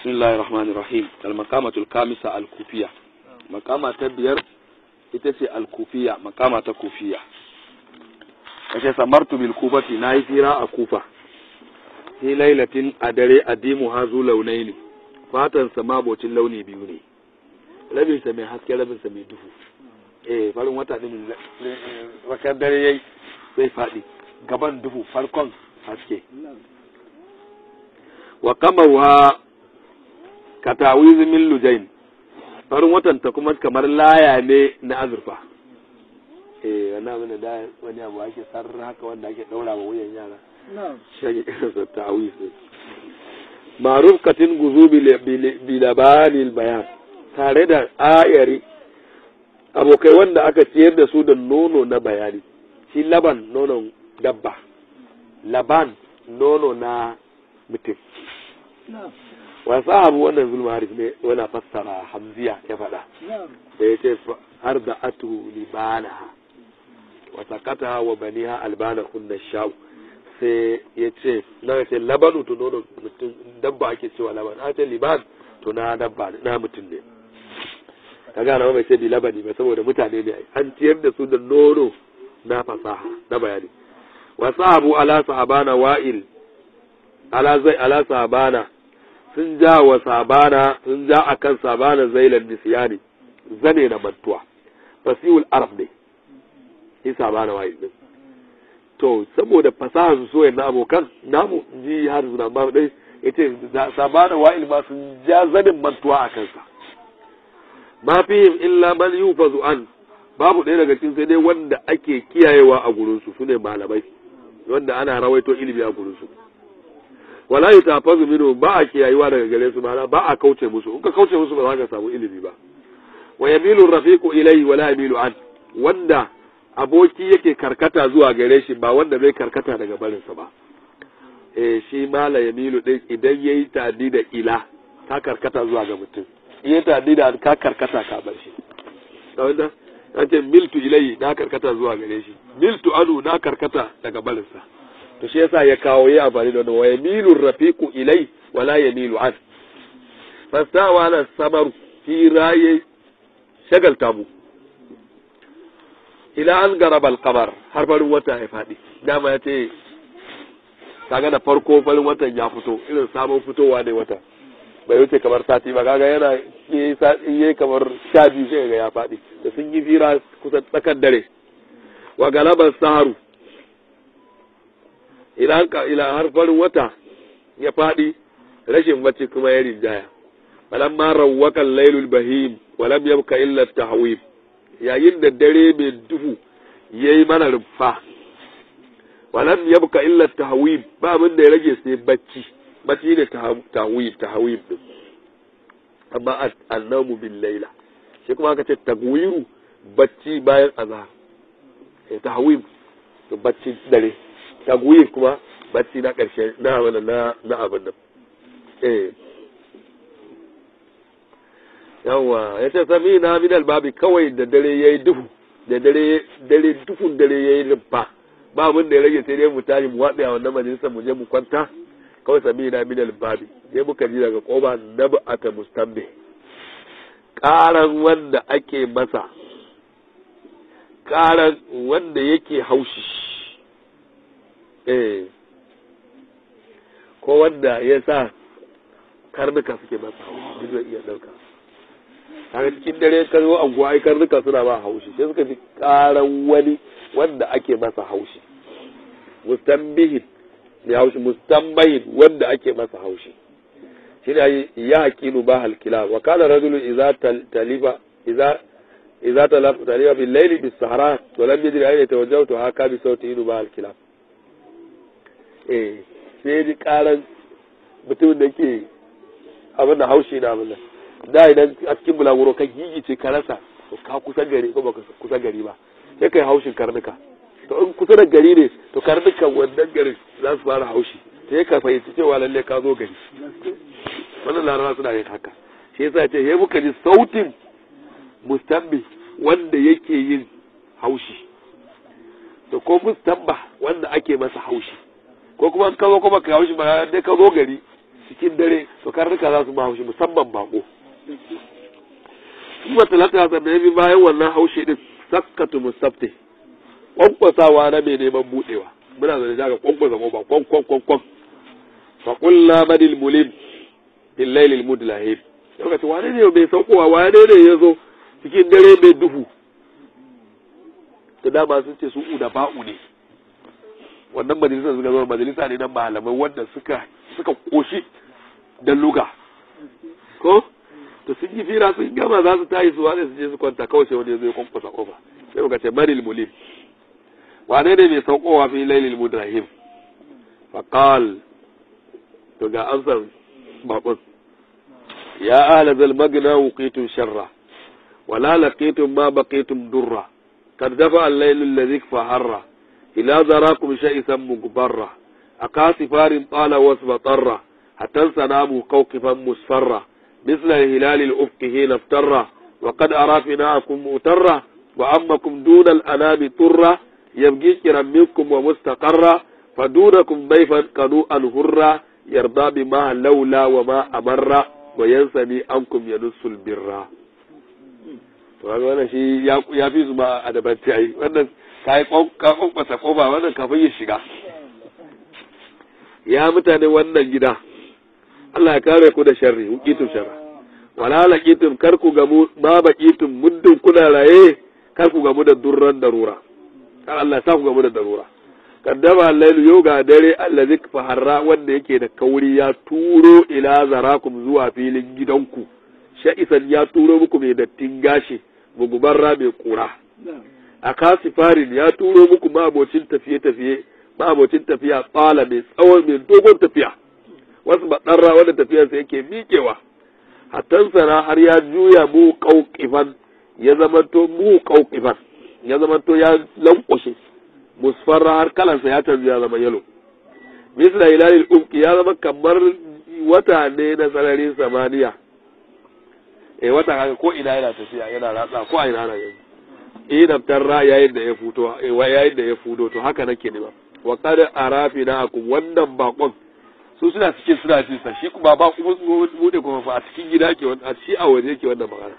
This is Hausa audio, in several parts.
بسم الله الرحمن الرحيم المقامة الخامسة الكوفية مقامة تبير itace alkufiya makama ta kufiya kace samartu bil kufati nayi tsira a kufa fi lailatin a dare adimu hazu launaini fatan sa mabocin launi biyu ne rabin sa mai haske rabin sa mai duhu eh farin wata din wakar dare yayi sai fadi gaban duhu farkon haske wa kamaruha katawiz min lujain farin watan ta kuma kamar laya ne na azurfa eh wannan abin da wani abu ake sarra haka wanda ake daura wa wuyan yara shi irinsa ta'awiz ma'ruf katin guzu bi labanil bayan tare da ayari abokai wanda aka ciyar da su da nono na bayani shi laban nonon dabba laban nono na mutum wa sahabu wannan zulma harif ne wani fassara hamziya ya faɗa da ya ce har da atu libanaha wa sakata wa baniha albana kunna shau sai ya ce na ya ce labanu to nono mutum dabba ake cewa laban a ce liban to na dabba na mutum ne ka gana mai ce bi labani ba saboda mutane ne an ciyar da su da nono na fasaha na bayani wa sahabu ala sahabana wa'il ala zai ala sahabana sun ja wa sabana sun ja akan sabana zailan nisyani zane na mantuwa fasihul arab ne shi sabana wa'il din to saboda fasaha su soyayya na abokan namu ji har suna ba dai yace sabana wa'il ma sun ja zanin mantuwa a kansa ma fihim illa man yufazu an babu ɗaya daga cikin sai dai wanda ake kiyayewa a gurin su sune malamai wanda ana rawaito ilimi a gurin su wala yutafazu minhu ba a kiyayewa daga gare su ma'ana ba a kauce musu in ka kauce musu ba za ka samu ilimi ba wa yamilu rafiqu ilayhi wala yamilu an wanda aboki yake karkata zuwa gare shi ba wanda zai karkata daga barinsa ba eh shi mala yamilu din idan yayi tadi da ila ka karkata zuwa ga mutum iya tadi da ka karkata ka bar shi da wanda an ce miltu ilayhi na karkata zuwa gare shi miltu anu na karkata daga barinsa to shi yasa ya kawo yi amfani da wannan wa yamilu rafiqu ilai wala yamilu an fastawa ala samaru fi raye shagalta mu ila an garaba alqamar har farin wata ya fadi dama ya ce kaga da farko farin watan ya fito irin sabon fitowa ne wata bai wuce kamar sati ba kaga yana yi kamar sha biyu sai ga ya fadi da sun yi fira kusan tsakar dare wa galaban saharu ila ila har farin wata ya faɗi rashin bacci kuma ya rinjaya falam ma rawwakan lailul bahim walam yabka illa tahwib yayin da dare mai duhu yayi mana rumfa walam yabka illa tahwib ba abin da ya rage sai bacci bacci ne tahwib tahwib din amma annamu bil laila shi kuma aka ce tagwiru bacci bayan azhar tahwib bacci dare tagwir kuma bacci na ƙarshe na wani na na abin nan eh yawa ya ce sami na min albabi kawai da dare yayi duhu da dare dare duhun dare yayi rumfa ba abin da ya rage sai dai mu tashi mu waɗe a wannan majalisar mu je mu kwanta kawai sami na min albabi sai muka ji daga koba na ba'ata mustambe ƙaran wanda ake masa ƙaran wanda yake haushi eh ko wanda ya sa karnuka suke masa haushi duk zai iya ɗauka a cikin dare ka zo anguwa ai karnuka suna ba haushi sai suka ji karan wani wanda ake masa haushi mustambihin ne haushi mustambahin wanda ake masa haushi shi ne ya haƙinu ba halkila wa kana rajulu idza talifa idza idza talafa talifa bil layli bis sahara wa lam yadri ayna tawajjahtu haka bi sauti inu ba halkila eh sai ji karan mutum da ke abin da haushi na abin da idan a cikin bulaguro ka gigice ka rasa to ka kusa gari ko baka kusa gari ba sai kai haushin karnuka to in kusa da gari ne to karnuka wannan garin za su fara haushi sai ka fahimci cewa lalle ka zo gari wannan larabawa suna yin haka shi yasa ce ya muka ji sautin mustambi wanda yake yin haushi to ko mustamba wanda ake masa haushi ko kuma ka zo kuma ka haushi ba dai ka zo gari cikin dare to karnuka za su ba haushi musamman bako kuma talata sannan bi bayan wannan haushi din sakkatu musafte kwankwasawa na mai neman budewa muna zane daga kwankwasa ko ba kwan kwan kwan kwan fa qulna badil mulim bil layl mudlahib lokacin wane ne bai saukowa wane ne ya zo cikin dare mai duhu da dama sun ce su uda ba'u ne wannan majalisa suka zama majalisa ne na malamai wanda suka suka koshi da luga ko to sun yi fira sun gama za su tayi su wane su je su kwanta kawai sai wani ya zo ya kwankwasa kofa sai muka ce maril mulim wane ne mai saukowa fi lailil mudrahim faqal to ga amsar bakon ya ahla zal magna wuqitum sharra wala laqitum ma baqitum durra kad dafa al-layl alladhi faharra ila zarakum sha'isan mugbarra akasifarin tala wasba tarra hatta sanamu kawkifan musfarra مثل الهلال الأفق حين افتر وقد أرى فناءكم مؤترة وأمكم دون الأنام طرة يبقي كرا منكم ومستقرة فدونكم ضيفا قنوءا هرا يرضى بما لولا وما أمر وينسني عنكم ينص البر wannan shi ya fi su ma a daban ai wannan ka yi kwankwasa kofa wannan kafin ya shiga ya mutane wannan gida Allah ya kare ku da sharri hukitum sharra wala laqitum kar ku gamu ma baqitum muddin kuna raye kar ku gamu da durran darura kar Allah ya sa ku gamu da darura kaddama al-lailu yau ga dare allazi faharra wanda yake da kauri ya turo ila zarakum zuwa filin gidanku sha'isan ya turo muku mai dattin gashi gugubarra mai kura a kasifarin ya turo muku mabocin tafiye-tafiye mabocin tafiya tsala mai tsawon mai dogon tafiya wasu baɗarra wanda tafiyarsa yake miƙewa hatan sana har ya juya mu ƙauƙifan ya zamanto mu ƙauƙifan ya zamanto ya lankwashe musfarra har kalansa ya canzu ya zama yalo misla hilalil umki ya zama kamar wata ne na sararin samaniya eh wata kaga ko ina yana tafiya yana ratsa ko a ina yana yanzu idan tarra yayin da ya futo yayin da ya fudo to haka nake ne ba wa qad arafina akum wannan bakon su suna cikin suna cin sa shi kuma ba ku bude kuma fa a cikin gida ke wannan shi a waje yake wannan magana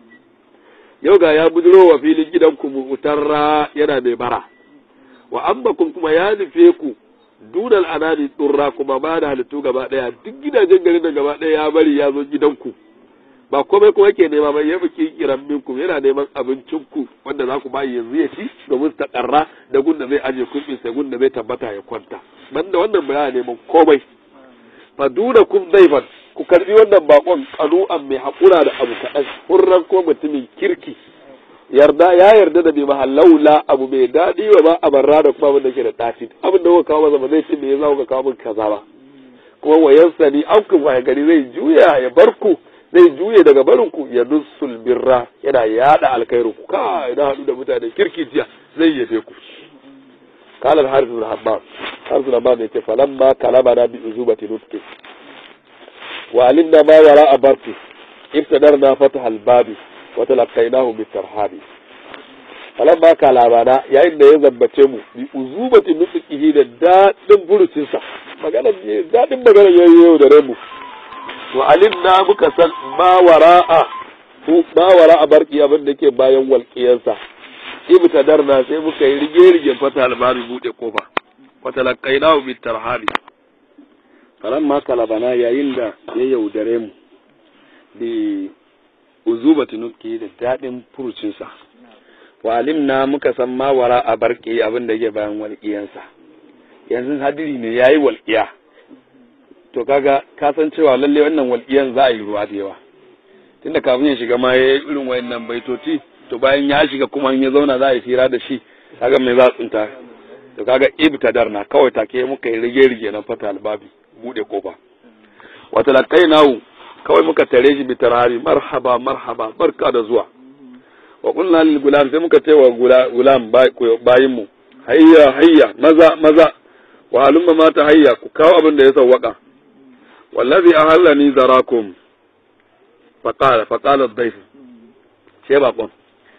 yau ga ya buduro wa filin gidan ku mutarra yana mai bara wa ambakum kuma ya nufe ku dunal anani turra kuma ba da halittu gaba daya duk gidajen garin da gaba daya ya bari ya zo gidanku ba komai kuma yake nema ba ya fi kiran minku yana neman abincin ku wanda za ku bayi yanzu ya ci domin ta karra da gunda zai aje kuɗin sai gunda zai tabbata ya kwanta banda wannan ba ya neman komai fa duna kum zaifan ku karbi wannan bakon kanu'an mai haƙura da abu kaɗan hurran ko mutumin kirki yarda ya yarda da bai mahallaula abu mai daɗi wa ba a barra da kuma abin da ke da ɗaci abin da kuka kawo masa ba zai ce me yasa kuka kawo min kaza ba kuma wayansa ni an kun gari zai juya ya bar ku zai juye daga barin ku ya nusul birra yana yada alkhairu ku ka ina hadu da mutane kirki jiya zai yabe ku قال الحارث بن حمام حارث بن حمام يقول فلما كلمنا بأزوبة نطق وعلمنا ما وراء بركه ابتدرنا فتح الباب وتلقيناه بالترحاب فلما كلمنا يا إن يزبته mu bi uzubati nutqihi da dadin furucinsa magana dadin magana yayi yau da rabu wa alimna muka san ma wara'a ma wara'a barki abin da ke bayan walƙiyarsa ibtadarna sai muka yi rige rige fata albabi bude kofa fata laqaina bi tarhabi karan ma kalabana yayin da ya yaudare mu bi uzubati nuki da dadin furucinsa wa alimna muka san ma wara a barki abin da ke bayan walƙiyansa yanzu hadiri ne yayi walƙiya to kaga ka san cewa lalle wannan walƙiyan za a yi ruwa da yawa tunda kafin ya shiga ma yayi irin wayannan baitoci to bayan ya shiga kuma in ya zauna za a yi fira da shi kaga mai za a tsinta to kaga ibtadar na kawai take muka yi rige rige na fata albabi bude kofa wa talaqainahu kawai muka tare shi bitarari marhaba marhaba barka da zuwa wa qulna lil gulam sai muka ce wa gulam bayin mu hayya hayya maza maza wa halumma mata hayya ku kawo abin da ya sawwaka wallazi ahallani zarakum faqala faqala ad-dayf ce bakon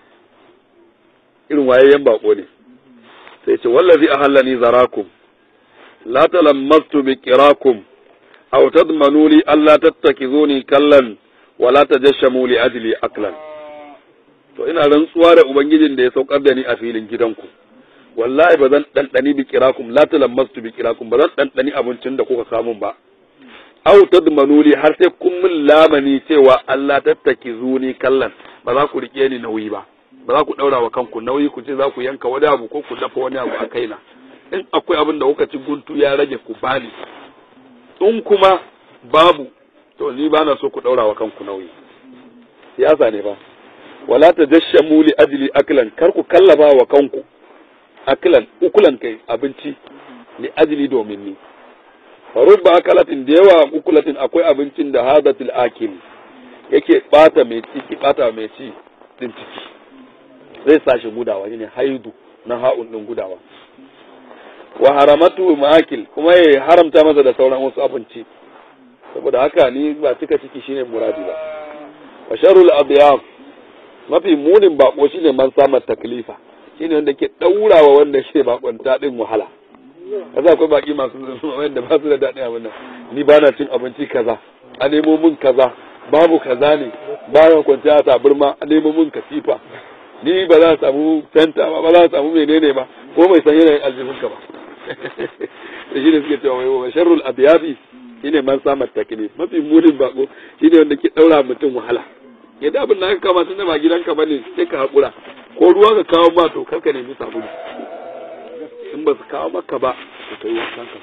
irin wayayyen bako ne sai ce wallazi ahallani zarakum la talammastu bi qirakum aw tadmanu li alla tattakizuni kallan wala tajashamu li ajli aklan to ina rantsuwa da ubangijin da ya saukar da ni a filin gidanku wallahi ba zan ɗanɗani bi kirakum la talammastu bi kirakum ba zan ɗanɗani abincin da kuka samun ba aw tadmanu li har sai kun min lamani cewa Allah tattaki zuni kallan ba za ku rike ni nauyi ba ba za ku daura wa kanku nauyi ku ce za ku yanka wani abu ko ku dafa wani abu a kaina in akwai abin da kuka ci guntu ya rage ku bani in kuma babu to ni ba na so ku daura wa kanku nauyi siyasa ne ba wala tajashamu li ajli aklan kar ku kallaba wa kanku aklan ukulan kai abinci li ajli domin ni farubba akalatin da yawa ukulatin akwai abincin da hadatul akil yake bata mai ciki bata mai ci din ciki zai sa shi gudawa shine haidu na ha'un din gudawa wa haramatu ma'akil kuma ya haramta masa da sauran wasu abinci saboda haka ni ba cika ciki shine muradi ba wa sharul adyaf mafi munin bako shine man samar taklifa shine wanda ke daurawa wanda shi bakonta din wahala kaza akwai baki masu wanda ba su da daɗin abin nan ni ba na cin abinci kaza a nemo min kaza babu kaza ne bayan kwanciya a taburma a nemo min katifa ni ba za a samu fenta ba ba za a samu menene ba ko mai san yanayin aljihunka ba da shi ne suke cewa wai wa sharrul abiyabi shine man samar takini mafi munin bako shine wanda ke daura mutum wahala yadda abin da aka kama tun da ba gidanka bane sai ka hakura ko ruwa ka kawo ma to karka nemi sabulu in ba su kawo maka ba ka kai wankan ka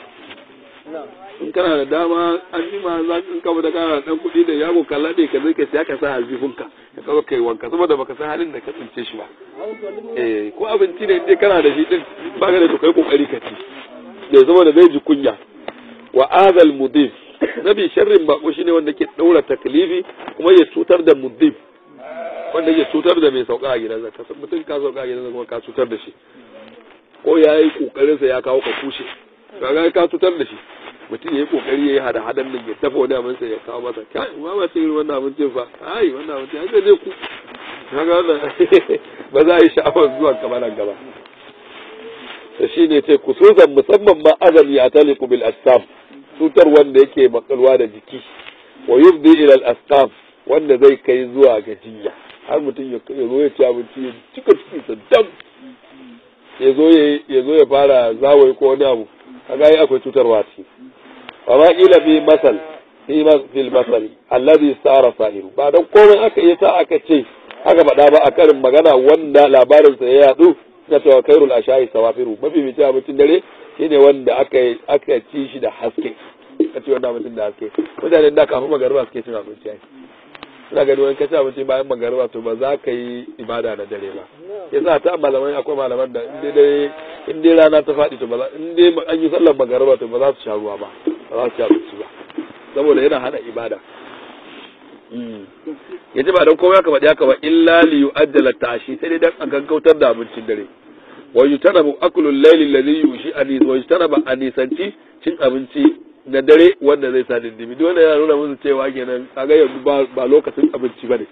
in kana da dama an jima za in ka da kana dan kuɗi da yago ka laɗe ka zai ka siya ka sa aljihunka ka kawo kai wanka saboda baka san halin da ka tsince shi ba eh ko abinci ne inda kana da shi din ba ka da to kai kokari ka ci da saboda zai ji kunya wa azal mudif nabi sharrin bako shine wanda ke daura taklifi kuma ya cutar da mudif wanda ya cutar da mai sauka a gidansa ka san mutum ka sauka a gidansa kuma ka cutar da shi ko ya yi kokarin sa ya kawo ka kushe kaga ka cutar da shi mutum ya yi kokari ya yi hada hadan nan ya dafa wani abin sa ya kawo masa kai ma ba cin wannan abincin fa ai wannan abincin ai zai ku kaga wannan ba za a yi sha'awar zuwa kamar nan gaba da shi ne ce kususan musamman ma azami a taliku bil asqam cutar wanda yake makalwa da jiki wa yubdi ila al asqam wanda zai kai zuwa ga jinya har mutum ya zo ya ci abinci ya cika cikin sa dam ya zo ya zo ya fara zawai ko wani abu kaga yi akwai cutarwa ce wa ma kila fi masal fi fil masal alladhi sara sahiru ba dan komai aka yi sa aka ce aka faɗa ba a karin magana wanda labarin sa ya yadu na cewa kairul ashayi sawafiru mafi mai abincin dare shine wanda aka aka ci shi da haske ka ci wannan abincin da haske mutanen da kafin magariba suke cin abinci ai suna gani wani kaci abinci bayan magariba to ba za ka yi ibada na dare ba yasa ta malamai akwai malaman da in dai in dai rana ta faɗi to ba za in dai an yi sallar magariba to ba za su sha ruwa ba ba za su ci abinci ba saboda yana hana ibada yace ba dan komai aka faɗi haka ba illa li yu'ajjala tashi sai dai dan a gaggautar da abincin dare wa yutanabu aklu al-layli alladhi yushi ani wa yutanaba anisanci cin abinci na dare wanda zai sa dindimi duk wanda yana nuna musu cewa kenan kaga yanzu ba lokacin abinci bane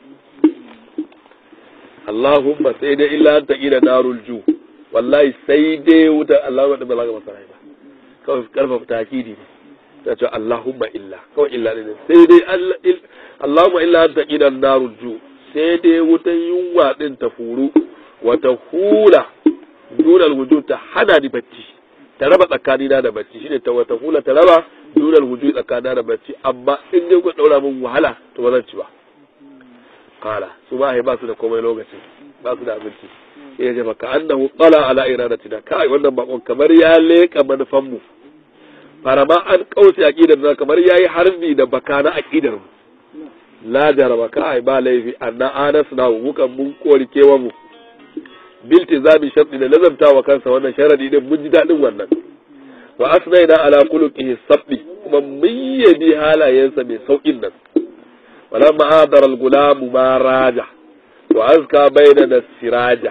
Allahumma sai dai illa an taqila narul ju wallahi sai dai wutar Allahumma da balaga masara ba kawai karfafa takidi ne ta ce Allahumma illa kawai illa ne sai dai Allahumma illa an taqila narul ju sai dai wutan yunwa din ta furu wata hula dunal wujud ta hana ni bacci ta raba tsakanina da bacci shine ta wata hula ta raba dunal wujud tsakanina da bacci amma in dai ku daura min wahala to ba zan ci ba kala su ba ba su da komai lokacin ba su da abinci sai ya ce maka annahu tsala ala iradatina kai wannan bakon kamar ya leka manufan mu farama an kauce aqidar na kamar yayi harbi da baka na aqidar mu la jaraba kai ba laifi anna anas na mukan mun kori kewa mu biltizami sharti da lazamta wa kansa wannan sharadi din mun ji dadin wannan wa asnaina ala khuluqihi sabbi kuma mun yabi halayensa mai saukin nan walamma hadara al-gulam ma raja wa azka bainana siraja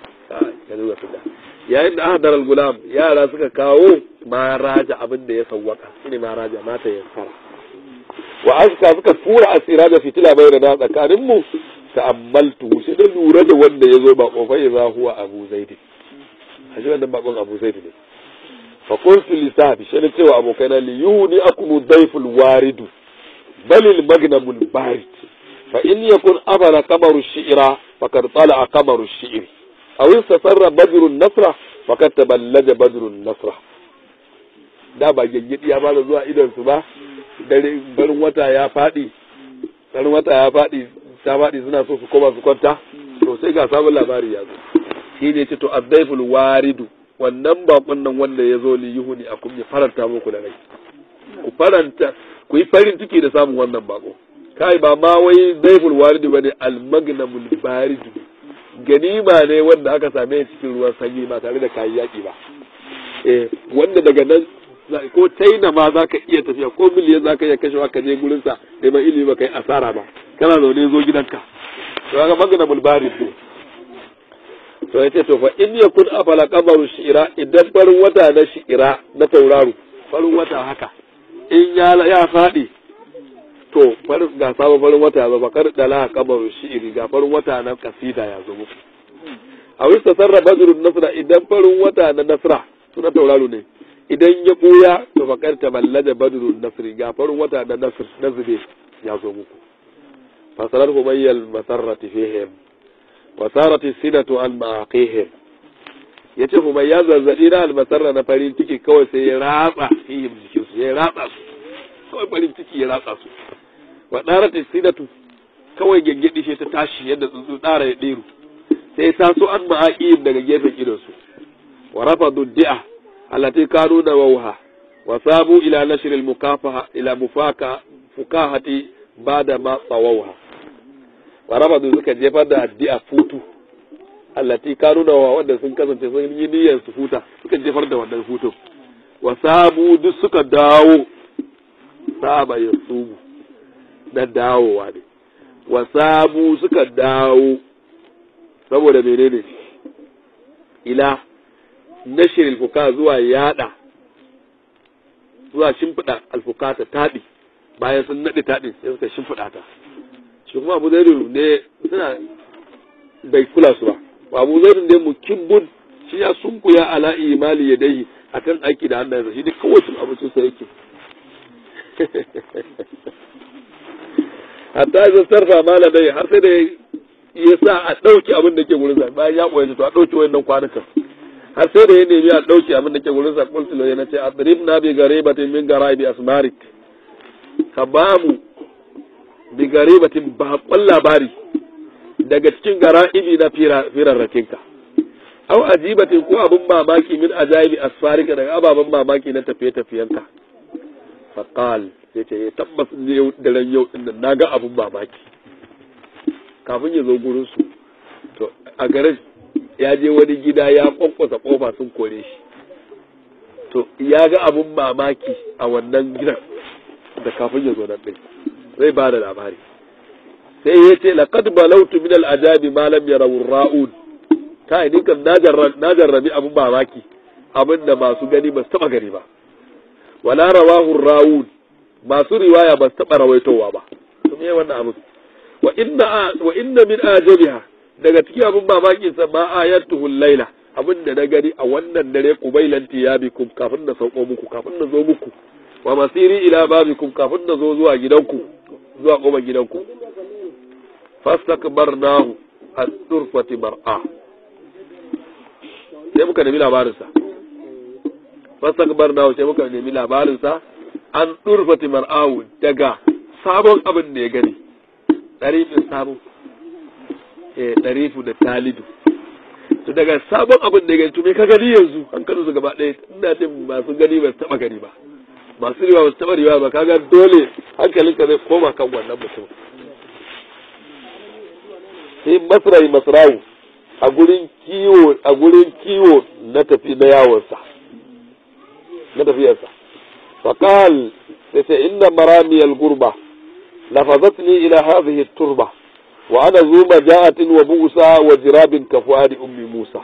yayin da hadara al-gulam yara suka kawo ma raja abin da ya sawwaka shine ma raja mata yansara wa azka suka fura asiraja fitila bainana tsakanin mu ta'ammaltu sai da lura da wanda ya zo ba kofar ya za huwa abu zaidi a shi wannan bakon abu zaidi ne fa qultu li sahabi shi ne cewa abokaina li yuhni akum dayful waridu bal al magnamul barid fa in yakun abara qamaru shi'ra faqad tala'a qamaru shi'ri aw istasarra badru nasra faqad taballaja badru nasra da ba gaggidi ya bada zuwa idon su ba dare barin wata ya fadi barin wata ya fadi ta fadi suna so su koma su kwanta to sai ga sabon labari ya zo shi ne ce to addaiful waridu wannan bakon nan wanda ya zo li yuhuni a kun ya faranta muku da rai ku faranta ku yi farin ciki da samun wannan bako kai ba ma wai daiful waridu bane almagnamul baridu ganima ne wanda aka same cikin ruwan sanyi ba tare da kayi yaki ba eh wanda daga nan ko China ma za ka iya tafiya ko miliyan za ka iya kashewa ka je gurinsa neman ilimi ba ka yi asara ba kana zaune zo gidanka to ga magana mulbari ne to yace to fa in yakun afala qamaru shi'ira idan farin wata na shi'ira na tauraro farin wata haka in ya ya fadi to farin ga sabon farin wata ya zo bakar dala qamaru shi'iri ga farin wata na kasida ya zo muku a wista sarra badrun nasra idan farin wata na nasra suna tauraro ne idan ya ɓuya to fakar ta ballaja badrun nasri ga farin wata da nasr nazbe ya zo muku fasarar humayyal masarrati fihim wa sarati sinatu an ma'aqihim yace humayya zazzabi na almasarra na farin ciki kawai sai ya ratsa fihim jikin su ya ratsa su kawai farin ciki ya ratsa su wa darati sinatu kawai gengedi shi ta tashi yadda tsuntsu dara ya diru sai ta so an ma'aqihim daga gefen idon su wa rafadu di'a التي كانوا نووها وصابوا إلى نشر المكافحة إلى مفاكة فكاهة بعد ما طووها ورفضوا suka jefar da addu'a futu allati kanu da wanda sun kasance sun yi niyyar su futa suka jefar da wannan futun wasabu duk suka dawo saba ya subu na dawowa ne wasabu suka dawo saboda menene ila nashir alfuka zuwa yada zuwa shimfiɗa alfuka ta taɗi bayan sun naɗe taɗin sai suka shimfiɗa ta shi kuma abu zairu ne suna bai kula su ba abu zairu ne mukibbun shi ya sunkuya ala imali ya dai akan aiki da hannayensa shi duk kawai cin abincin sa yake hatta ya sarfa mala dai har sai da ya sa a ɗauki abin da ke gurin sa bayan ya ɓoye to a ɗauki wayannan kwanukan har sai da ya nemi a ɗauke abin da ke wurin sa kultulo ya nace adrib na bi garibatin min garaibi asmarik ka ba mu bi garibatin baƙon labari daga cikin garaibi na firarrakinka au ajibatin ko abin mamaki min ajaibi asfarika daga ababen mamaki na tafiye-tafiyenka faqal sai ce tabbas ne da ran yau din nan naga abin mamaki kafin ya zo gurin su to a garin ya je wani gida ya kwankwasa kofa sun kore shi to ya ga abun mamaki a wannan gidan da kafin ya zo nan ɗin zai ba da labari sai ya ce laqad balautu min al-ajabi ma lam yarawu ra'ud kai ni kan na jarrabi abun mamaki abin da masu gani ba su taba gani ba wala rawahu rawud masu riwaya ba su taba rawaitowa ba to me wannan abu wa inna wa inna min ajabiha daga cikin abin mamakin sa ma ayatuhu laila abin da na gani a wannan dare qubailan tiyabikum kafin na sauko muku kafin na zo muku wa masiri ila babikum kafin na zo zuwa gidanku zuwa kofar gidanku fastakbarnahu as-surfati mar'a sai muka nemi labarin sa fastakbarnahu sai muka nemi labarin sa an durfati mar'ahu daga sabon abin da ya gani ɗarifin sabon eh ɗarifu da talidu to daga sabon abin da ya gani to me ka gani yanzu hankalin su gaba ɗaya ina ce masu gani ba su taɓa gani ba masu riwa ba su taɓa riwa ba kaga dole hankalinka zai koma kan wannan mutum sai masrai masrawu a gurin kiwo a gurin kiwo na tafi na yawonsa na tafiyarsa faqal sai sai inna maramiyal gurba lafazatni ila hadhihi turba wa ana zu maja'atin wa busa wa jirabin kafuadi ummi musa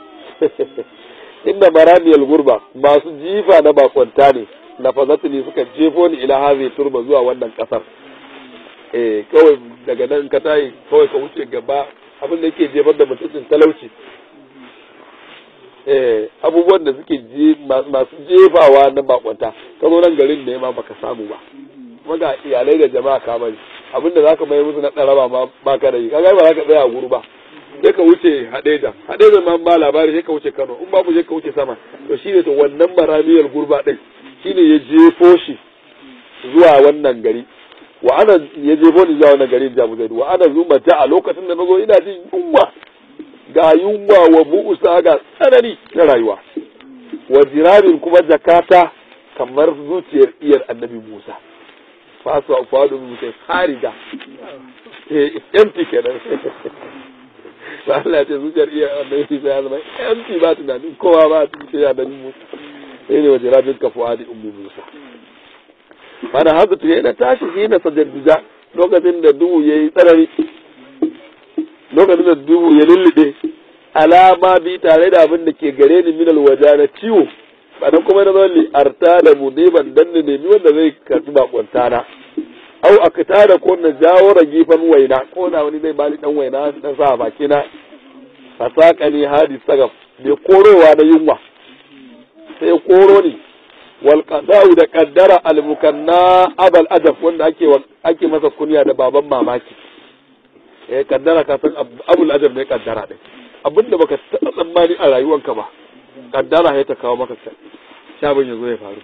inna maramiyal gurba masu jifa na bakwanta ne lafazatni suka jefo ni ila hadhihi turba zuwa wannan kasar eh kawai daga nan ka tayi kawai ka wuce gaba abin da yake jefar da mutuncin talauci eh abubuwan da suke masu jefawa na bakwanta ka zo nan garin ne ma baka samu ba kuma ga iyalai da jama'a ka bari abinda zaka mai musu na tsaraba ma ba ka da yi kaga ba zaka tsaya a guru ba sai ka wuce hadeja hadeja ma ba labari sai ka wuce Kano in babu sai ka wuce sama to shine to wannan baramiyar gurba din shine ya jefo shi zuwa wannan gari wa ana ya jefo ni zuwa wannan gari Jamu Zaidu wa ana zuma ta a lokacin da nazo ina jin yunwa ga yunwa wa bu'usa ga tsanani na rayuwa wa jirarin kuma jakata kamar zuciyar iyar annabi Musa fasu a fadu Musa hariga eh empty kenan ba Allah ya ce zuciyar iyar annabi Musa ya zama empty ba tunanin kowa ba zuciyar annabi Musa sai ne wa jirarin ka fuadi ummi Musa mana haka to yana tashi shi na sajadduja lokacin da duhu yayi tsanani lokacin da duhu ya lullube alama bi tare da abin da ke gare ni minal waja na ciwo ba dan kuma na zalli arta da mudiban dan ne nemi wanda zai karbi bakwanta na au akta da ko na jawo ragifan waina ko na wani zai bani dan waina dan sa baki na fasaka ni hadi sagaf bai korowa na yunwa sai koro ni wal qada'u da qaddara al mukanna abal adab wanda ake ake masa kunya da baban mamaki eh kaddara ka san abul ajab ne kaddara din abinda baka taɓa tsammani a rayuwanka ba kaddara ya ta kawo maka shabin ya zo ya faru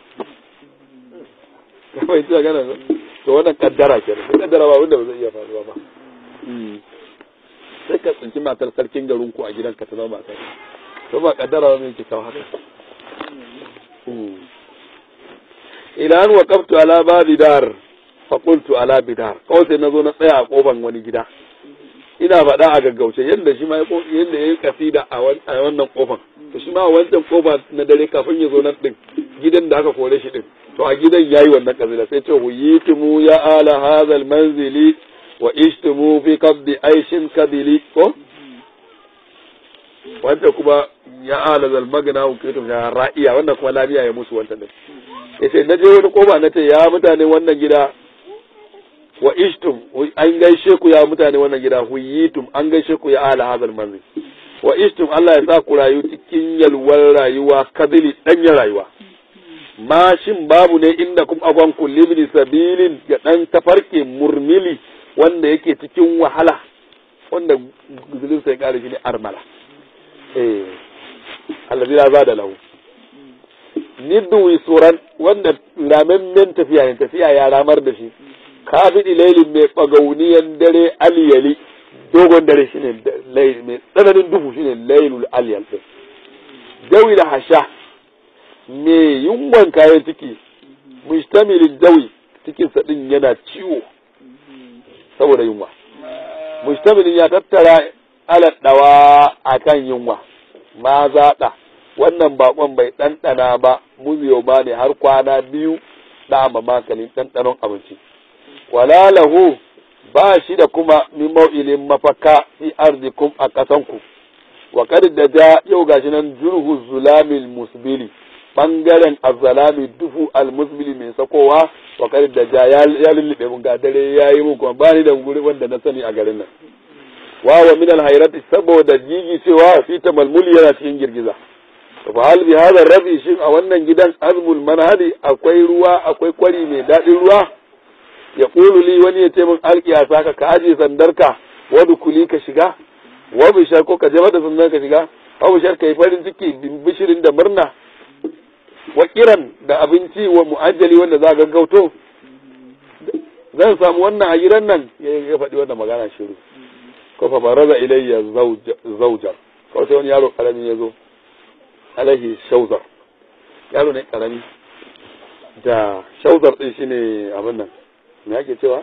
kamar ita gana to wannan kaddara kenan sai kaddara ba wanda ba zai iya faruwa ba sai ka tsinci matar sarkin garin ku a gidanka ta zama matar to ba kaddara ba mai ke kawo haka ila an waqaftu ala babi dar fa qultu ala bidar kawai sai nazo na tsaya a kofan wani gida ina faɗa a gaggauce yadda shi ma yadda ya yi kasida a wannan kofan to shi ma a wancan kofa na dare kafin ya zo nan din gidan da aka kore shi din to a gidan yayi wannan kasida sai ce huyitumu ya ala hazal manzili wa ishtumu fi qabdi aishin kadili ko wancan kuma ya ala zal magna hukitum ya ra'iya wannan kuma lafiya ya musu wancan din yace na je wani kofa na ce ya mutane wannan gida wa ishtum an gaishe ku ya mutane wannan gida huyitum an gaishe ku ya ala hadal manzil wa ishtum Allah ya sa ku rayu cikin yalwar rayuwa kadili danyen rayuwa mashin babu ne inda kuma agon kulli sabilin ya dan tafarke murmili wanda yake cikin wahala wanda guzulin sai kare shi ne armala eh allazi la zada lahu niddu suran wanda ramemmen tafiya ne tafiya ya ramar da shi kafin lailin mai ɓagauniyan dare aliyali dogon dare shine mai tsananin duhu shine lailul aliyal din dawi da hasha mai yunwan kayan ciki mustamilin dawi cikin sa din yana ciwo saboda yunwa mustamilin ya tattara aladdawa akan yunwa ma zaɗa wannan bakon bai ɗanɗana ba muziyo ba ne har kwana biyu da makalin ɗanɗanon abinci wala lahu ba shi da kuma min mau'ilin mafaka fi arzikum a ƙasanku wa kad da ja yau gashi nan jurhu zulamil musbili bangaren azzalami dufu almusbili mai sakowa wa kad da ja ya lullube mun ga dare yayi mun kuma bani da guri wanda na sani a garin nan wa wa min alhayrati saboda jiji cewa fi tamalmuli yana cikin girgiza fa hal bi hadha rabi shin a wannan gidan azmul manhadi akwai ruwa akwai kwari mai daɗin ruwa ya ƙulu li wani ya ce min alƙiya saka ka aje sandarka wadu kuli ka shiga wa bishar ko ka jama da sandar ka shiga wa bishar ka yi farin ciki bishirin da murna wa kiran da abinci wa mu'ajjali wanda za gaggauto zan samu wannan a gidan nan ya faɗi wannan magana shiru ko fa baraza ilayya zaujar kawai sai wani yaro karami ya zo alaihi shauzar yaro ne karami da shauzar din shine abin nan me ake cewa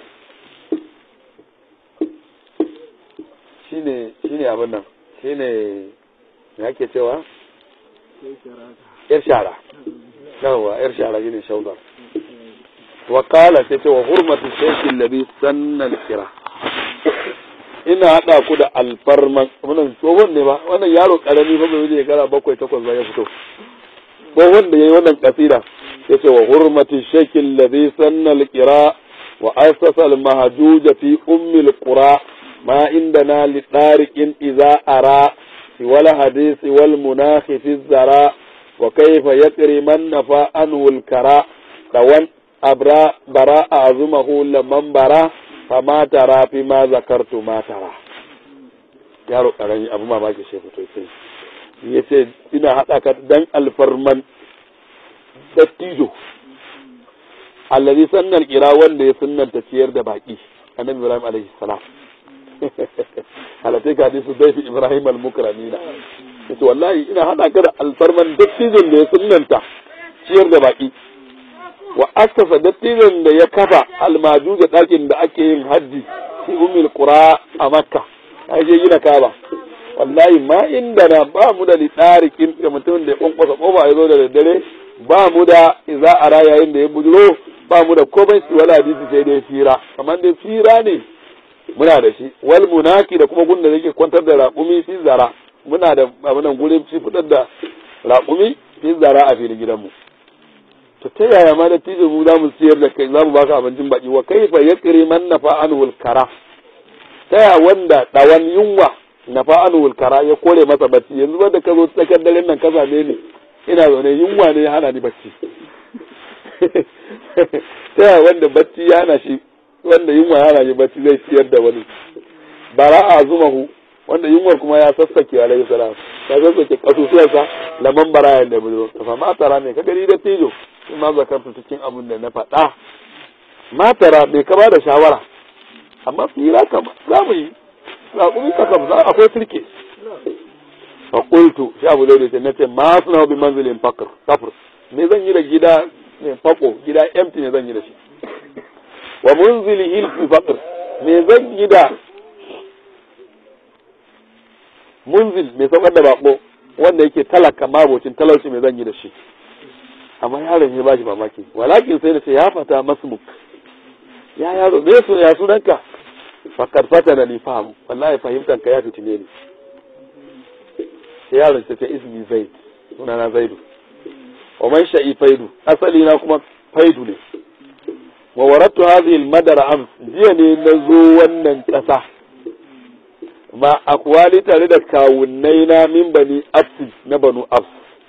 shine shine abin nan shine me ake cewa yar shara yawa yar shara shine shauzar wa qala sai ce wa hurmatu shaykh alladhi sanna al-kira ina hada ku da alfarman wannan tsohon ne ba wannan yaro karami ba bai je gara bakwai takwas ba ya fito tsohon da yayi wannan kasida yace wa hurmatu shaykh alladhi sanna al-kira وأسس المهجوج في أم القرى ما عندنا لطارق إذا أرى wal hadisi wal munahi fi zara wa kaifa yaqri man nafa anhu al kara tawan abra bara azumahu laman bara fama tara fi ma zakartu ma tara yaro karami abu mamaki shi fito sai ya ce ina haɗa ka dan alfarman dattijo allazi sannan kira wanda ya sunnanta ciyar da baki annabi ibrahim alaihi salam halatai ka hadisu dai ibrahim al-mukramina yace wallahi ina haɗa ka da alfarman dattijon da ya sunnanta ciyar da baki wa asasa dattijon da ya kafa almaju da ɗakin da ake yin hajji fi umil qura a makka ai je gina kaba wallahi ma inda na ba mu da litarikin da mutum da ya kwankwasa kofa ya zo da daddare ba mu da iza a yayin da ya bujiro ba mu da komai su wala hadisi sai dai fira kamar dai fira ne muna da shi wal munaki da kuma gunda yake kwantar da raƙumi fi zara muna da abinan gurin ci fitar da raƙumi fi zara a filin gidanmu to ta yaya ma da tijin mu za mu siyar da kai za mu baka abincin baki wa kaifa yaqri man nafa anhu kara ta ya wanda dawan yunwa nafa anhu kara ya kore masa bacci yanzu ba da ka zo tsakar daren nan ka same ni ina zaune yunwa ne ya hana ni bacci ta ya wanda bacci ya hana shi wanda yunwa ya hana shi bacci zai siyar da wani bara a zumahu wanda yunwar kuma ya sassake alaihi salam ya sassake kasusuwarsa laman barayan da buzo ka fa matara ne ka gani da tijo in ma zakarta cikin abin da na faɗa matara bai kama da shawara amma fira kama za mu yi raƙumi ka kam za akwai sirke fa qultu shi abu da ce nace ma suna bi manzilin fakr kafir me zan yi da gida ne fako gida empty ne zan yi da shi wa munzilihi fi fakr me zan yi da munzil mai saukar da bako wanda yake talaka mabocin talauci mai zan yi da shi amma yaron ya bashi mamaki walakin sai da ce ya fata masmuk ya yaro me su ya sunanka fakar fata da ni fahimu wallahi fahimtan ka ya fitine ni sai yaron ta ce ismi zaid sunana zaidu wa man sha'i faidu asali na kuma faidu ne wa warattu hadhihi al-madara am jiya ne na zo wannan kasa ma akwali tare da kawunnai na min bani afsi na banu afs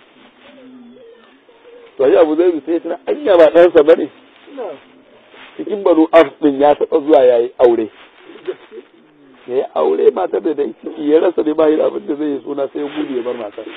to shi abu zai sai tana anya ba ɗansa ba ne cikin banu afs din ya taɓa zuwa ya yi aure ya yi aure matar da dai ciki ya rasa ne ba yi abin da zai yi suna sai ya gudu ya bar matar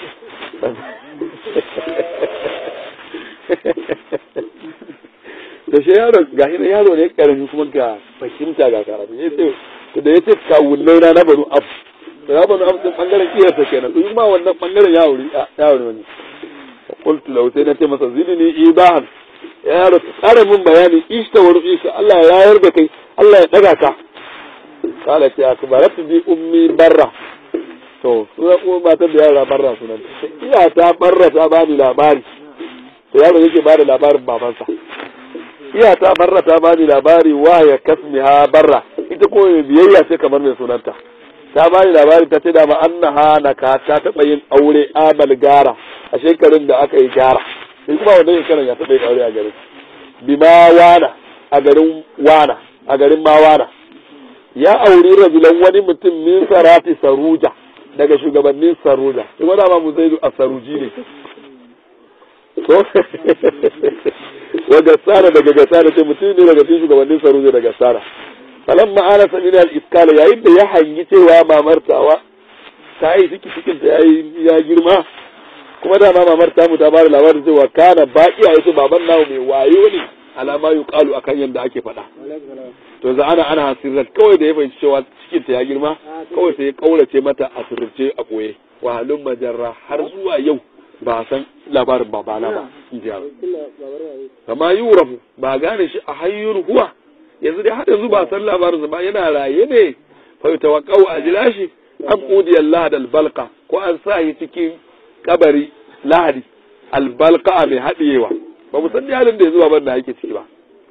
da shi yaro ga shi yaro ne karami kuma ga fahimta ga karatu ya ce da ya ce kawunnai na na banu af da ya banu af din bangaren iyarsa kenan to ma wannan bangaren ya wuri ya wuri wani qultu lahu sai na ce masa zidni ibahan ya yaro tsara min bayani ishta wa ru'isa Allah ya yayar da kai Allah ya daga ka kala ce akbaratu bi ummi barra to suna kuma matar da yara barra sunan iya ta barra ta bani labari to yaro yake bada labarin babansa iya ta barra ta bani labari wa ya kasmiha barra ita ko biyayya ce kamar mai sunanta ta bani labari ta ce da ma annaha naka ta taba yin aure abal gara a shekarun da aka yi gara sai kuma wannan shekaran ya taba yin aure a garin bima wana a garin wana a garin mawana ya auri rajulan wani mutum min sarati saruja daga shugabannin saruja kuma dama mu zai a saruji ne to wa gassara daga gassara ce mutum ne daga cikin shugabannin saruja daga gassara falan ma'ana samin al-iskala yayin da ya hangi cewa mamartawa ta yi ciki cikin ta yayi ya girma kuma da ma mamar ta mu ta bada labarin cewa kana baki a yace baban nawo mai wayo ne alama yuqalu akan yanda ake faɗa to za ana ana hasirrat kawai da ya fahimci cewa cikin ta ya girma kawai sai ya kaurace mata a sirrce a koye wahalun majarra har zuwa yau ba san labarin babana ba in ji kama yurafu ba gane shi a hayyun huwa yanzu dai har yanzu ba san labarin ba yana raye ne fa tawaqqau a jira shi am udi Allah da albalqa ko an sa shi cikin kabari lahadi albalqa mai hadiyewa ba mu san halin da yanzu baban da yake ciki ba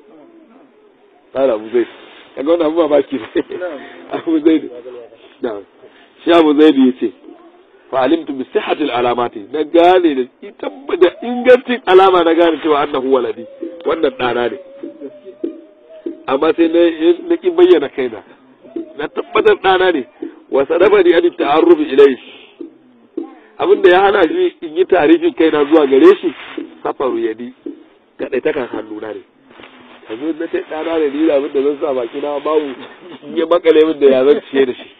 Abu Zaid kaga wannan abu mamaki ne Abu Zaid na'am shi Abu Zaid yace fa alimtu bi sihhati al-alamati na gane da tabbata ingancin alama na gane cewa annahu waladi wannan dana ne amma sai na na ki bayyana kaina na tabbatar dana ne wa sadafa ni an ta'arrufi ilayhi abin da ya hana shi in yi tarifin kaina zuwa gare shi safaru yadi kaɗai ta kan hannuna ne yanzu na ce ɗana ne ni da abin da zan sa baki na babu in ya makale min da ya zan ciye da shi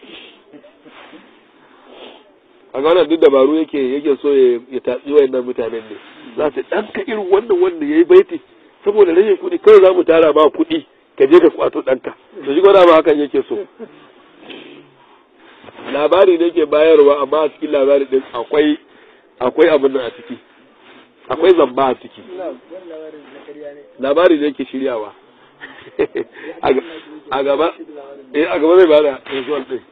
a ga wannan duk dabaru yake yake so ya tatsi wayannan mutanen ne za su ɗanka irin wannan wanda ya yi baiti saboda rashin kuɗi kawai za mu tara ba kuɗi ka je ka kwato ɗanka to shi gwada ma hakan yake so labari ne ke bayarwa amma a cikin labari ɗin akwai akwai abin nan a ciki akwai zamba a ciki labari ne ke shiryawa a gaba eh a gaba zai bada result ɗin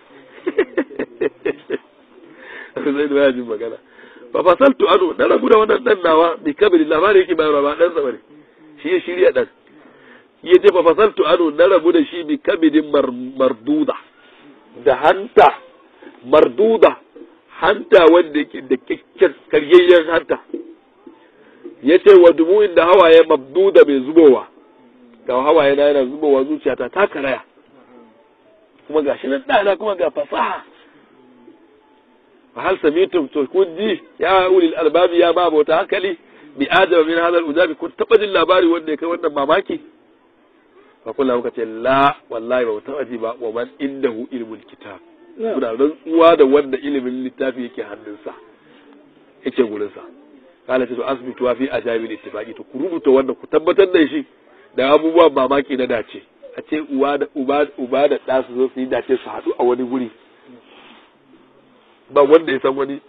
zai da jin magana fa fasaltu anu na rabu da wannan dan nawa bi kabiri labari yake bayarwa ba dan sa bane shi ya shirya dan ya ce fa fasaltu anu na rabu da shi bi kabidin marduda da hanta marduda hanta wanda yake da kyakkyan karyayyen hanta ya ce wa dumu'in da hawaye mabduda mai zubowa ga hawaye na yana zubowa zuciyata ta karaya kuma ga shi nan ɗana kuma ga fasaha fa hal samitum to kun ji ya ulil albabi ya ba bauta hankali bi adama min hadal ujabi kun taba jin labari wanda ya kai wannan mamaki fa kullu muka ce la wallahi ba taba ji ba wa man indahu ilmul kitab muna rantsuwa da wanda ilimin littafi yake hannunsa yake gurinsa kala ce to asbitu wa fi ajabil ittifaqi to ku rubuta wanda ku tabbatar da shi da abubuwan mamaki na dace a ce uwa da uba uba da ɗa su zo su yi dace su haɗu a wani guri ba wanda ya san wani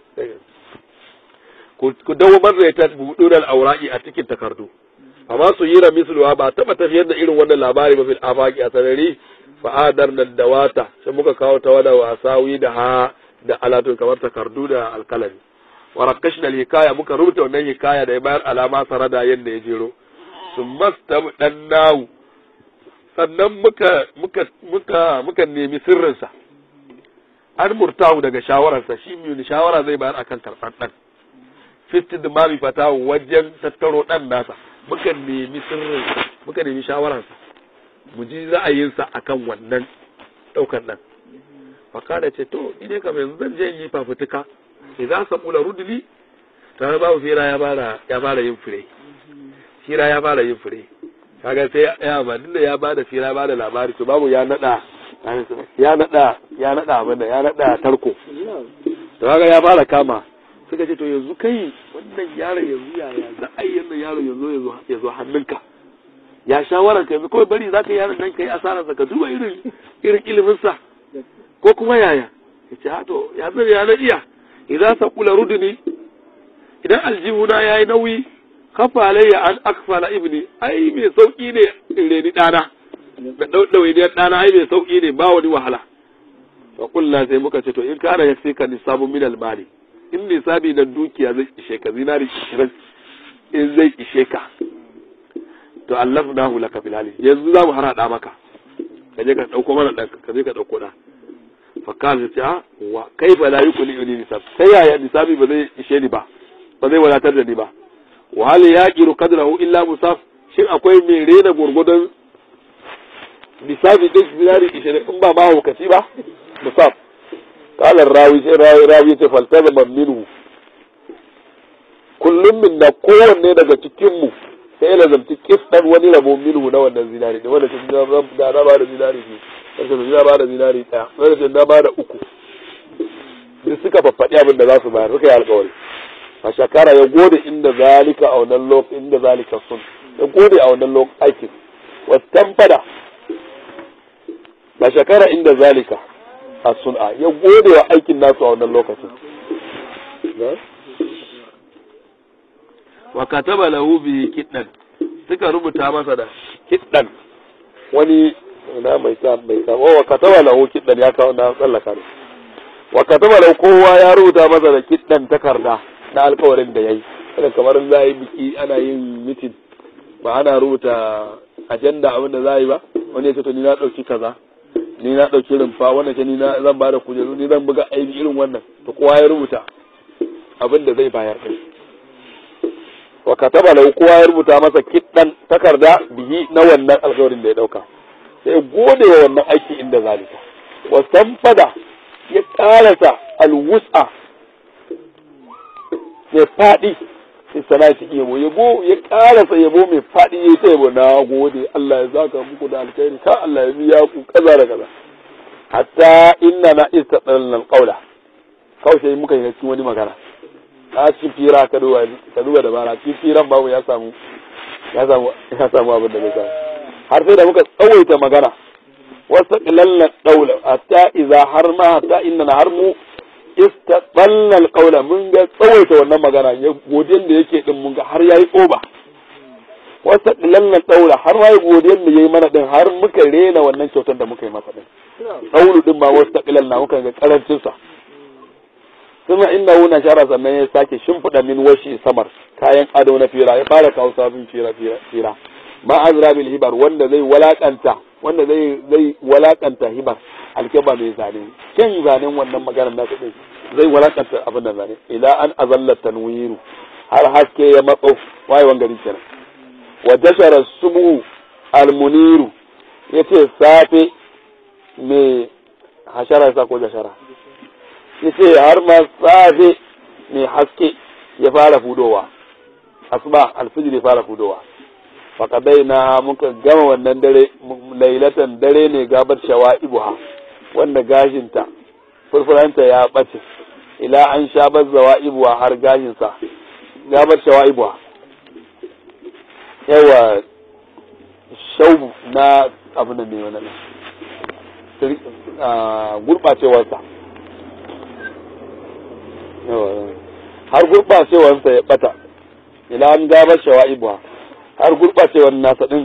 ku dawo marraita budurar aura'i a cikin takardu amma su yi ra misluwa ba taba tafiyar da irin wannan labari ba fil afaqi a sarari fa'adar nan da wata sai muka kawo ta wada wasawi da ha da alatun kamar takardu da alkalami wa rakashna hikaya muka rubuta wannan hikaya da ya bayar alama sarada yadda ya jero sun masta dan nawu sannan muka muka muka muka nemi sirrinsa an murtahu daga shawararsa shi mai shawara zai bayar akan karɓar ɗan fitin da mami fata wajen tattaro ɗan nasa muka nemi sirrinsa muka nemi shawararsa mu ji ra'ayinsa akan wannan ɗaukar ɗan fakada ce to ine kam yanzu zan je yi fafutuka idan sabula ruduli tare babu fira ya fara ya fara yin fure fira ya fara yin fure kaga sai ya ba da ya bada fira ya bada labari to babu ya nada ya nada ya nada abin ya nada tarko to kaga ya fara kama suka ce to yanzu kai wannan yaron yanzu ya ya za a yi yanzu yaron yanzu ya zo hannunka ya shawarar ka yanzu kawai bari za ka yi yaron nan ka yi asararsa ka duba irin irin iliminsa ko kuma yaya ya ce ha to ya zai ya na iya idan sa kula ruduni idan aljihuna ya yi nauyi kafa alayya an akfala ibni ai mai sauki ne in reni ɗana da ɗauɗawainiyar ɗana ai mai sauki ne ba wani wahala fa kullu sai muka ce to in kana ya fi ka nisabu min almali in nisabi na dukiya zai ishe ka zinari ishirin in zai ishe ka to allafnahu laka bil hali yanzu za mu harada maka ka je ka dauko mana dan ka je ka dauko da fa kana ce a wa kaifa la yukuni ni nisab sai yaya nisabi ba zai ishe ni ba ba zai wadatar da ni ba wa hal yaqiru qadrahu illa musaf shin akwai mai rena gurgudan nisabi din zinari ishirin in ba ma hukaci ba musaf qala rawi sai rawi rawi ce faltazama minhu kullum min na kowanne daga cikin mu sai lazamci kistan wani rabo minhu na wannan zinari da wanda da na ba da zinari biyu wanda na ba da zinari ɗaya wanda na ba da uku duk suka faffaɗi abin da za su bayar suka yi alkawari a shakara ya gode inda zalika a wannan lokacin inda zalika sun ya gode a wannan lokacin aikin wasan fada ba shakara inda zalika a sun'a ya gode wa aikin nasu a wannan lokacin wa kataba lahu bi kiddan suka rubuta masa da kiddan wani na mai sa mai sa wa kataba lahu kiddan ya kawo na tsallaka ne wa kataba lahu kowa ya rubuta masa da kiddan takarda na alkawarin da yayi kada kamar za yi biki ana yin mitin ba ana rubuta ajanda abin da za yi ba wani ya ce to ni na dauki kaza ni na dauki rumfa wannan ce ni na zan ba da kujeru ni zan buga aiki irin wannan to kowa ya rubuta abin da zai bayar din wa kataba lahu kowa ya rubuta masa kiddan takarda bihi na wannan alƙawarin da ya dauka sai gode wa wannan aiki inda zalika wa sanfada ya karasa alwus'a mai faɗi sai salati yabo yabo ya karasa yabo mai faɗi ya ta yabo na gode Allah ya zaka muku da alkhairi ka Allah ya biya ku kaza da kaza hatta inna na istaqalna alqawla kawai sai muka yi cikin wani magana ka ci fira ka duba ka duba da bara ci firan babu ya samu ya samu ya samu abin da ya samu har sai da muka tsawaita magana wasta qilalna qawla hatta idza har ma hatta inna har mu istaqalna alqawla mun ga tsawaita wannan magana ya godiyan da yake din mun ga har yayi oba wasta qilalna qawla har ma godiyan da yayi mana din har muka rena wannan kyautar da muka yi masa din qawlu din ba wasta qilalna muka ga karancin sa kuma inda wuna shara sannan ya sake shimfiɗa min washi samar kayan ado na fira ya fara kawo sabon fira fira ma azra bil hibar wanda zai walakanta wanda zai zai walakanta hibar alkeba mai zane kin zanen wannan maganar nasu din zai walakanta abin da zane ila an azalla tanwiru har haske ya matso wayewan gari kenan wa jashara subu almuniru yace safe me hashara sa ko jashara yace har ma safe mai haske ya fara fudowa asuba alfijir ya fara fudowa faƙadai na muka gama wannan dare lailatan dare ne gabar shawa'ibuha wanda gashinta furfuranta ya ɓace ila an sha bazzawa ibuwa har gashinsa gabar shawa'ibuha yawa shau na abu da ne wani gurɓacewarsa har gurɓacewarsa ya ɓata ila an gabar shawa'ibuha har gurɓacewar nasa ɗin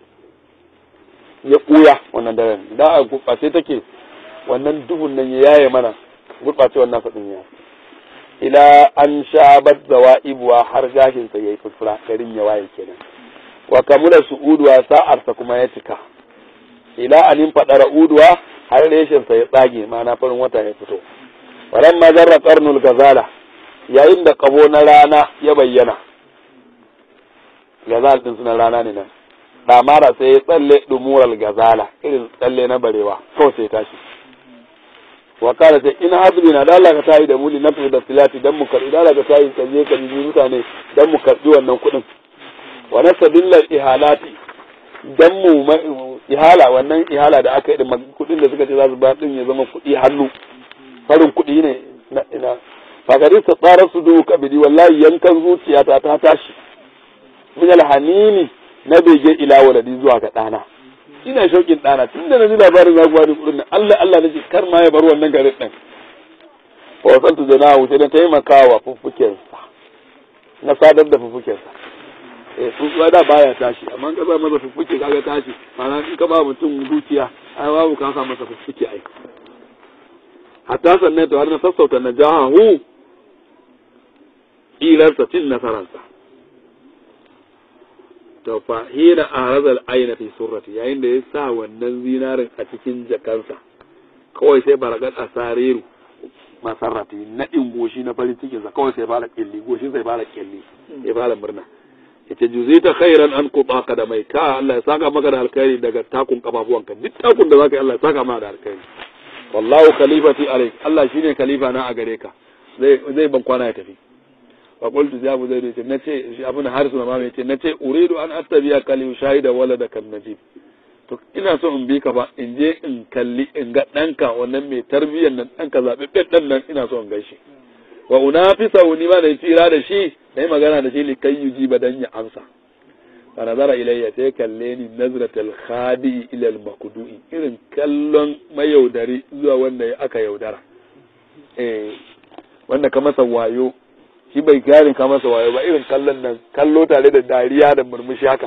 ya ɓuya wannan daren da a gurɓace take wannan duhun nan ya yaye mana gurɓacewar nasa ɗin ya ila an sha zawa ibuwa har gashinsa ya yi furfura garin ya waye kenan wa kamula su uduwa sa'arsa kuma ya cika ila anin faɗara uduwa har reshensa ya tsage ma'ana farin wata ya fito walan ma zarra karnul gazala yayin da kabo na rana ya bayyana gazal din sunan rana ne nan damara sai ya tsalle dumural gazala irin tsalle na barewa kawai sai tashi wa kala sai in hazbi na da Allah ka tayi da muli nafi da filati dan mu karbi da Allah ka tayi ka je ka bi mutane dan mu karbi wannan kuɗin wa nasabilla ihalati dan mu ihala wannan ihala da aka yi da kuɗin da suka ce za su ba din ya zama kuɗi hannu farin kuɗi ne na ina fakari ta tsara su duhu kabidi wallahi yankan zuciyata ta tashi min alhanini na bege ila waladi zuwa ga ɗana ina shauƙin ɗana tun da na ji labarin za ku bani kuɗin nan Allah Allah nace kar ma ya bar wannan garin ɗin fa wasantu da nahu sai na taimakawa fuffukensa na sadar da fuffukensa eh tsuntsuwa da baya tashi amma in ka ba masa fuffuke kaga tashi ma'ana in ka ba mutum dukiya ai babu ka sa masa fuffuke ai hatta sannan to har na sassauta na jahahu ilarsa cin nasararsa to fa hina arazal aina fi surrati yayin da ya sa wannan zinarin a cikin jakansa kawai sai baragat asariru masarrati na din goshi na farin cikin sa kawai sai fara kelli goshin sai fara kelli ya fara murna yace juzita khairan an quta kadamai ka Allah ya saka maka da alkhairi daga takun kafafuwanka duk takun da zaka yi Allah ya saka maka da alkhairi wallahu khalifati alayk Allah shine khalifa na a gare ka zai zai ban kwana ya tafi fa qultu ya abu zaid yace nace shi abun harisu na mama yace nace uridu an attabiya kali shahida walada kan najib to ina so in bi ka ba in je in kalli in ga danka wannan mai tarbiyyar nan danka zababben dan nan ina so in gaishe wa unafisa ni ma da tsira da shi dai magana da shi li kai yuji badan ya amsa fa nazara ilayya sai kalle ni nazratul khadi ila al makdu'i irin kallon mayaudari zuwa wanda aka yaudara eh wanda ka masa wayo shi bai gane ka masa wayo ba irin kallon nan kallo tare da dariya da murmushi haka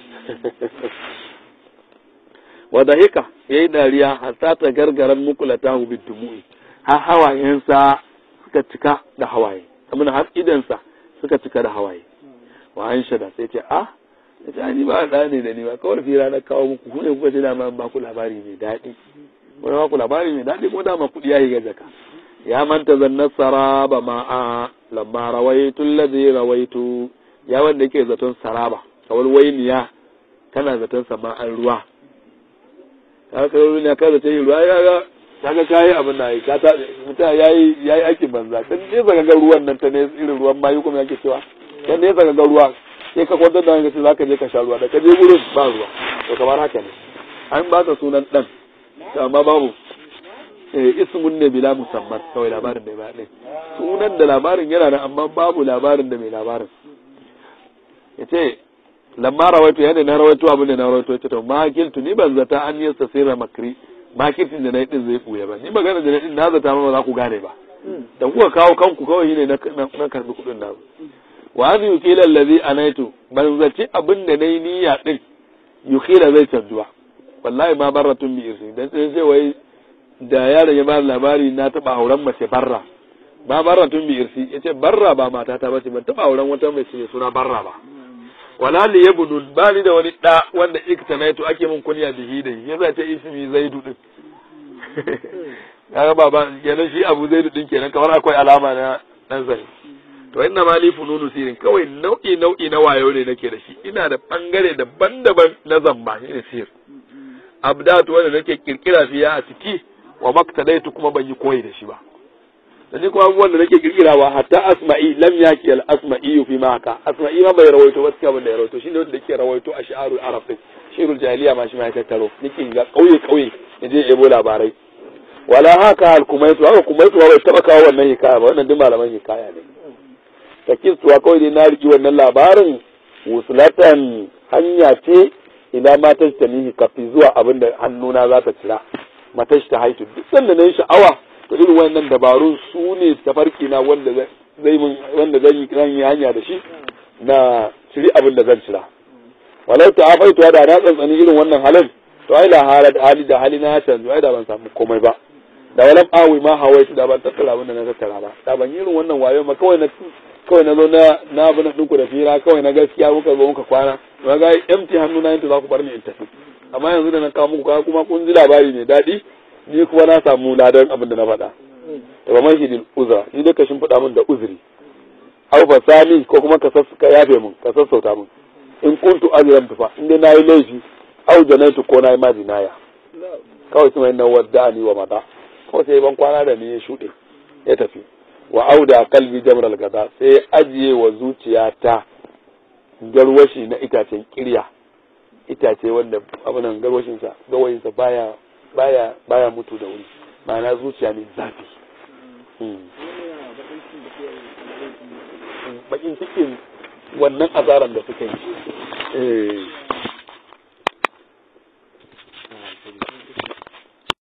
wa dahika yayi dariya hatta ta gargaran mukulatahu bidumu'i har hawayensa suka cika da hawaye kamar har idansa suka cika da hawaye wa an shada sai ce ah ya ce ni ba da ne da ni ba kawai fira na kawo muku ku ne kuka ce dama ba ku labari mai daɗi wani ba ku labari mai daɗi ko dama kuɗi ya yi ga jaka ya manta zannar saraba ma'a lamma rawaitu allazi rawaitu ya wanda yake zaton saraba kawal wainiya kana zaton sama'an ruwa ka ka ruwa ne ka zace ruwa ya ga kaga kayi abin da yi ka ta mutum yayi yayi aikin banza dan ne saka ga ruwan nan ta ne irin ruwan mayu kuma yake cewa dan ne saka ga ruwa sai ka kwantar da wani zaka je ka sha ruwa da ka je gurin ba ruwa to kamar haka ne an ba ka sunan dan amma babu eh ismun ne bila musamman kawai labarin da ba ɗin sunan da labarin yana nan amma babu labarin da mai labarin yace lamma rawaito yadda na rawaito abin da na rawaito yace to makiltu ni ban zata an yasta sirra makri makirtin da na yi din zai buya ba ni magana da na din na zata ma ba za ku gane ba da kuka kawo kanku kawai shine na na karbi kudin na wa an yukila allazi anaitu ban zaci abin da nayi niyya din yukila zai canjuwa wallahi ma barratun bi irsi dan sai sai wai da yaron ya bani labari na taba auren mace barra ba barratun bi irsi yace barra ba mata ta bace ban taba auren wata mace mai suna barra ba wala li yabnun ba ni da wani da wanda iktanaitu ake mun kunya bihi da shi yasa ta ismi zaidu din kaga baba kenan shi abu zaidu din kenan kamar akwai alama na dan zai to inna ma li fununu sirin kawai nau'i nau'i na wayo ne nake da shi ina da bangare daban-daban na zamba ne sir abdatu wanda nake kirkira fiya a ciki wa maktadaitu kuma ban yi koyi da shi ba da ni kuma abubuwan da nake kirkirawa hatta asma'i lam yaki al asma'i fi ma haka asma'i ma bai rawaito ba cikin da ya rawaito shine wanda yake rawaito a shi'arul arab din shi'arul jahiliya ma shi ma ya tattaro nake ga kauye kauye yaje ebo labarai wala haka al kumaitu haka kumaitu bai taba kawo wannan hikaya ba wannan duk malaman hikaya ne takistuwa kawai dai na riki wannan labarin wusulatan hanya ce ila ma tajtanihi kafi zuwa abinda hannuna za ta cira matashi ta haitu duk sanda na yi sha'awa to irin wannan dabarun su ne tafarki na wanda zai mun wanda zan yi zan yi hanya da shi na ciri abin da zan cira walau ta afaitu da na tsantsani irin wannan halin to ai da halat hali da hali na canzu ai da ban samu komai ba da walam awi ma hawaitu da ban tattara abin da na tattara ba da ban yi irin wannan wayo ma kawai na kawai na zo na na abin da ɗinku da fira kawai na gaskiya muka zo muka kwana to ga empty hannu na yanta za ku bar ni in tafi amma yanzu da na kawo muku kawo kuma kun ji labari mai daɗi ni kuma na samu ladan abin da na faɗa da ba mashi din uzra ni dai ka shimfiɗa min da uzuri aw fasami ko kuma ka ka yafe min ka sassauta min in kuntu azram tufa in dai nayi laifi aw janaitu ko nayi ma jinaya kawai kuma inna wadda ni wa mata kawai sai ban kwana da ni ya shuɗe ya tafi wa auda kalbi jamral gada sai ajiye wa zuciyata garwashi na itacen kirya itace wanda abinan garwashinsa gawayinsa baya baya baya mutu da wuri ma'ana zuciya ne zafi bakin cikin wannan azaran da suka yi